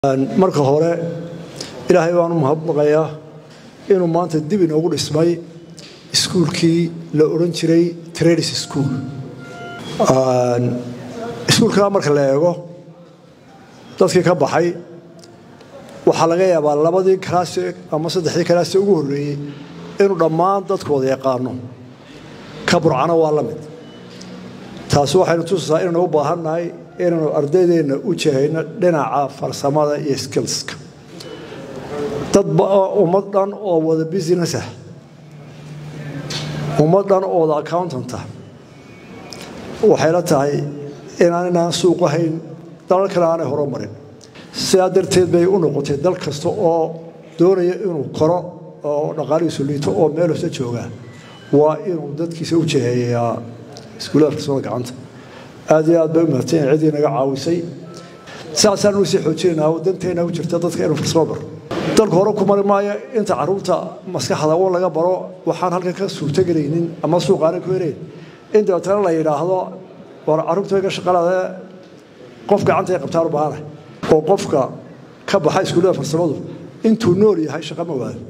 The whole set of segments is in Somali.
marka hore ilaahay baanu mahadnaqayaa inuu maanta dib inoogu dhismay iskuulkii la odhan jiray tradis school iskuulkaa marka la eego dadkii ka baxay waxaa laga yaabaa labadii kalaasi ama saddexdii kalaasi ugu horreeyey inuu dhammaan dadkooda yaqaano ka burcana waa la mid taasi waxaynu tusaysaa inaynu u baahannahay inaynu ardaydeenna u jahayno dhinaca farsamada iyo skillska dad ummad dhan oo wada business ah ummad dhan oo wada accountanta waxay la tahay inaan inaan suuq ahayn dalal kale aanay horumarin sidaa darteed bay u noqotay dal kasta oo doonaya inuu koro oo dhaqaalihiisu liito oo meel hoose joogaa waa inuu dadkiisa u jaheeyaa iskuullada farsamada gacanta aad iyo aad bay u mahadsan ciddii naga caawisay saasaan u sii xoojinaynaa oo danteena u jirta dadka inuu farsamo baro dalku hore ku mari maayo inta carruurta maskaxda un laga baro waxaan halkan ka suurtogelaynin ama suuqaanay ku helayn in dabeetana la yidhaahdo war carruurta way ka shaqalaadee qof gacanta ay qabtaan u baahana oo qofka ka baxa iskuullada farsamadu intuu nool yahay shaqa ma waado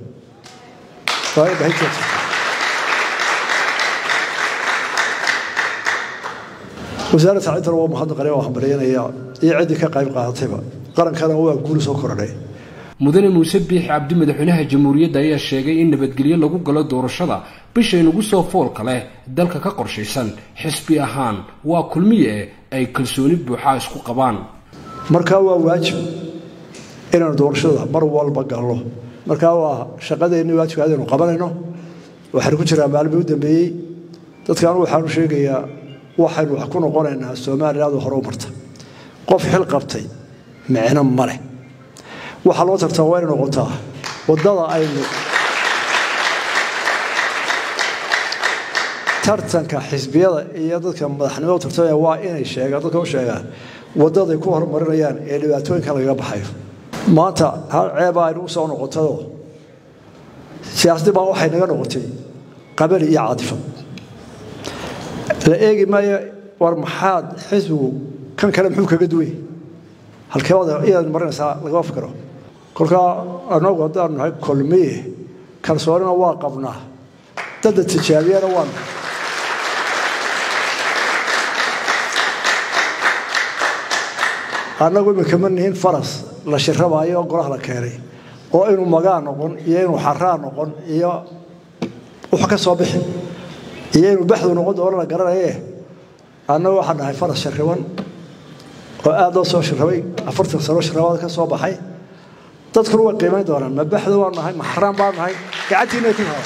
wasaaradda sacintana waa mahadnaqanaya waa hambalyanaya iyo ciddii ka qayb qaadatayba qarankana waa guuli soo korodhay mudane muuse biix cabdi madaxweynaha jamhuuriyadda ayaa sheegay in nabadgelyo lagu galo doorashada bishaynugu soo foolka leh dalka ka qorshaysan xisbi ahaan waa kulmiye ay kalsooni buuxaa isku qabaan markaa waa waajib inaanu doorashada mar walba galno markaa waa shaqadeenni waajibka adaynu qabanayno waxaynu ku jiraa maalmii u dambeeyey dadkan waxaanu sheegayaa waxaynu wax ku noqonaynaa somaliland hore u marta qof xil qabtay micno ma leh waxaa loo tartaa waa inay noqotaa waddada aynu tartanka xisbiyada iyo dadka madaxnimada u tartamaya waa inay sheegaan dadka u sheegaan waddaday ku horumarinayaan ee dhibaatooyinkan lagaga baxayo maanta hal ceeba aynu u soo noqotayoo siyaasaddii baa waxay naga noqotay qabali iyo caadifad la eegi maayo war maxaad xisbigu kan kale muxuu kaga duway halkeebada inaad marinaysaa lagama fikiro kolkaa anagu haddaanu nahay kolmiye kalsoonina waa qabnaa dadda tijaabiyana waanu annagu imika ma nihin faras la shirabaayo oo golaha la keenay oo inuu magaa noqon iyo inuu xaraa noqon iyo wax ka soo bixi iyo inuu baxdu noqon doono la garanaye annagu waxaan nahay faras shirriban oo aad loo soo shirrabay afartan sano shirrabaad ka soo baxay dadkuna way qiimayn doonaan ma baxdu waan nahay ma xaraan baan nahay gacantiina ku hada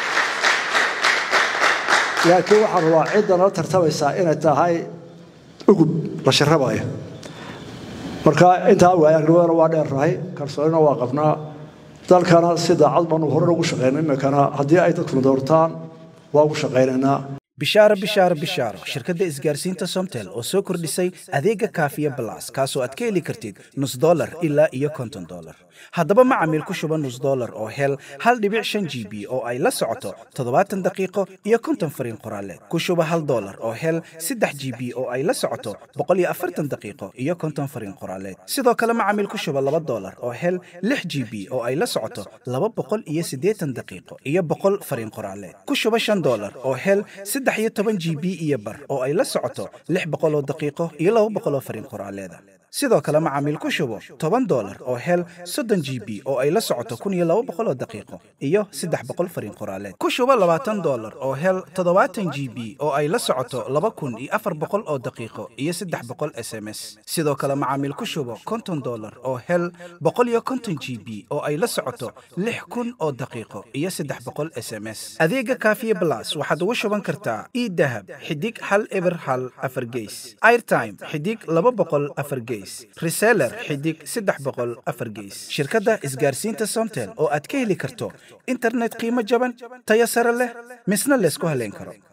laakiin waxaan rabaa cidda nala tartamaysaa inay tahay ugub la shirrabayo marka intaa waayagnimadana waa dheernahay kalsoonina waa qabnaa dalkana si daacad baanu hore ugu shaqayna iminkana haddii ay dadkuna doortaan waa ugu shaqaynaynaa bishaaro bishaaro bishaaro shirkadda isgaarsiinta somtel oo soo kordhisay adeega kaafiya balas kaasoo aad ka heli kartid nus dolar ilaa iyo konton dolar haddaba macamiil ku shuba nus dolar oo hel hal dhibic shan g b oo ay la socoto toddobaatan daqiiqo iyo konton fariin qoraaleed ku shuba hal dolar oo hel saddex g b oo ay la socoto boqol iyo afartan daqiiqo iyo konton fariin qoraaleed sidoo kale macamiil ku shuba laba dolar oo hel lix g b oo ay la socoto laba boqol iyo siddeetan daqiiqo iyo boqol fariin qoraaleed ku shuba shan dolar oo hel saddex iyo toban g b iyo bar oo ay la socoto lix boqol oo daqiiqo iyo laba boqol oo fariin qoraaleeda sidoo kale macaamiil ku shubo toban dolar oo hel soddon g b oo ay la socoto kun iyo laba boqol oo daqiiqo iyo saddex boqol fariin qoraaleed ku shubo labaatan dolar oo hel toddobaatan g b oo ay la socoto laba kun iyo afar boqol oo daqiiqo iyo saddex boqol s m s sidoo kale macaamiil ku shubo konton dolar oo hel boqol iyo konton g b oo ay la socoto lix kun oo daqiiqo iyo saddex boqol s m s adeega kaafiye blas waxaad ugu shuban kartaa idahab xidig hal eber hal afar geys airtime xidig laba boqol afar geys reseller xidig saddex boqol afar geys shirkadda isgaarsiinta somtel oo aad ka heli karto internet qiimo jaban tayo sare leh misna laysku haleyn karo